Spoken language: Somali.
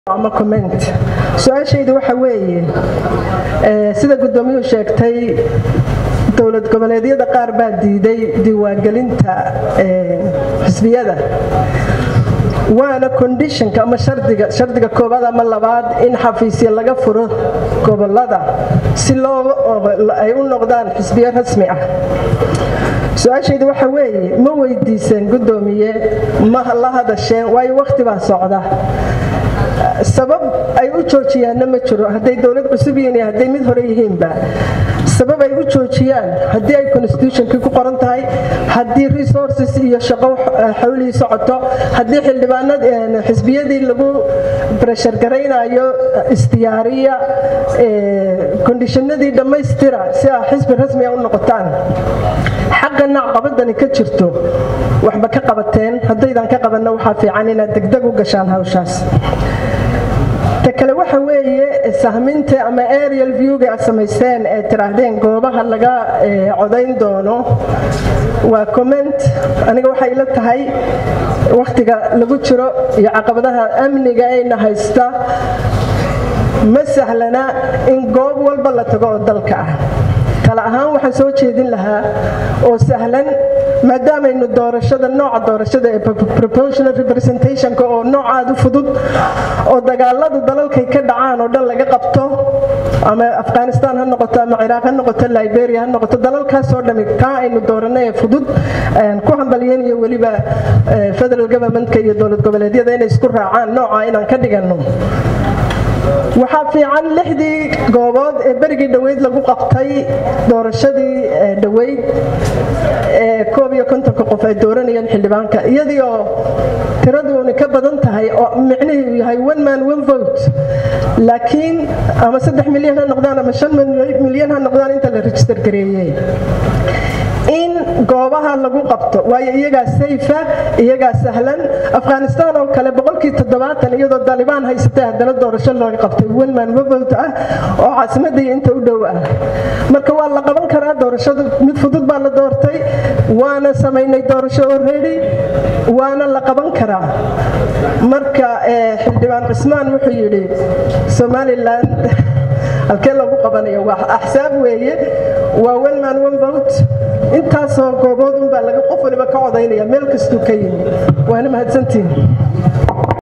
ama comment su-aashaydu waxa weeye sida guddoomiyuhu sheegtay dowlad goboleedyada qaar baa diiday diiwaangelinta xisbiyada waana condishonka ama shardiga shardiga koobaad ama labaad in xafiisya laga furo gobolada si loo ay u noqdaan xisbiyo rasmi ah su-aashaydu waxa weeye ma weydiiseen guddoomiye ma la hadasheen waayo wakhti baa socda sabab ay u joojiyaanna ma jiro hadday dowlad cusub yihiin iyo hadday mid hore yihiinba sabab ay u joojiyaan haddii ay constitutionkii ku qoran tahay haddii resources iyo shaqo xawlihii socoto haddii xildhibaanad xisbiyadii lagu breshar garaynayo istiyaariya kondishanadii dhammaystira si aa xisbi rasmiga u noqotaan xagga nacqabadani ka jirto waxba ka qabateen haddaydan ka qabanna waxaa fiican inaad degdeg u gashaan hawshaas ta kale waxa weeye sahminta ama arial viewga aad samayseen ee tiraahdeen goobaha laga codayn doono waa comment aniga waxay ila tahay wakhtiga lagu jiro iyo caqabadaha amniga ayna haysta ma sahlana in goob walba la tago oo dalka ah tala ahaan waxaan soo jeedin lahaa oo sahlan maadaamaynu doorashada nooca doorashada ee proportional representationka oo noocaad u fudud oo dagaaladu dalalkay ka dhacaan oo dhan laga qabto ama afghanistan ha noqoto ama ciraaq ha noqoto liberia ha noqoto dalalkaasoo dhami kaa aynu dooranay ee fudud ku hambalyeynayo weliba federal governmentka iyo dowlad goboleedyada inay isku raacaan nooca inaan ka dhiganno waxaa fiican lixdii goobood ee berigii dhoweyd lagu qabtay doorashadii dhoweyd ee koob iyo kontonka qof ay dooranayeen xildhibaanka iyadii oo tiraduuni ka badan tahay oo micnihii yahay one man one vote laakiin ama saddex milyan ha noqdaan ama shan milyan ha noqdaan inta la register gareeyey in goobaha lagu qabto waayo iyagaa sayfa iyagaa sahlan afghanistan oo kale boqolkii toddobaatan iyadoo dalibaan haysatay haddana doorasho looga qabtay wenman wavot ah oo caasimadii inta u dhow ah marka waa la qaban karaa doorashadu mid fudud baa la doortay waana samaynay doorasho already waana la qaban karaa marka xildhibaan cismaan wuxuu yidhi somalilan halkee lagu qabanayo waa axsaab weeye waa one man one vote intaasoo goobood unbaa laga qof waliba ka codaynaya meel kastuu ka yimi waana mahadsantiin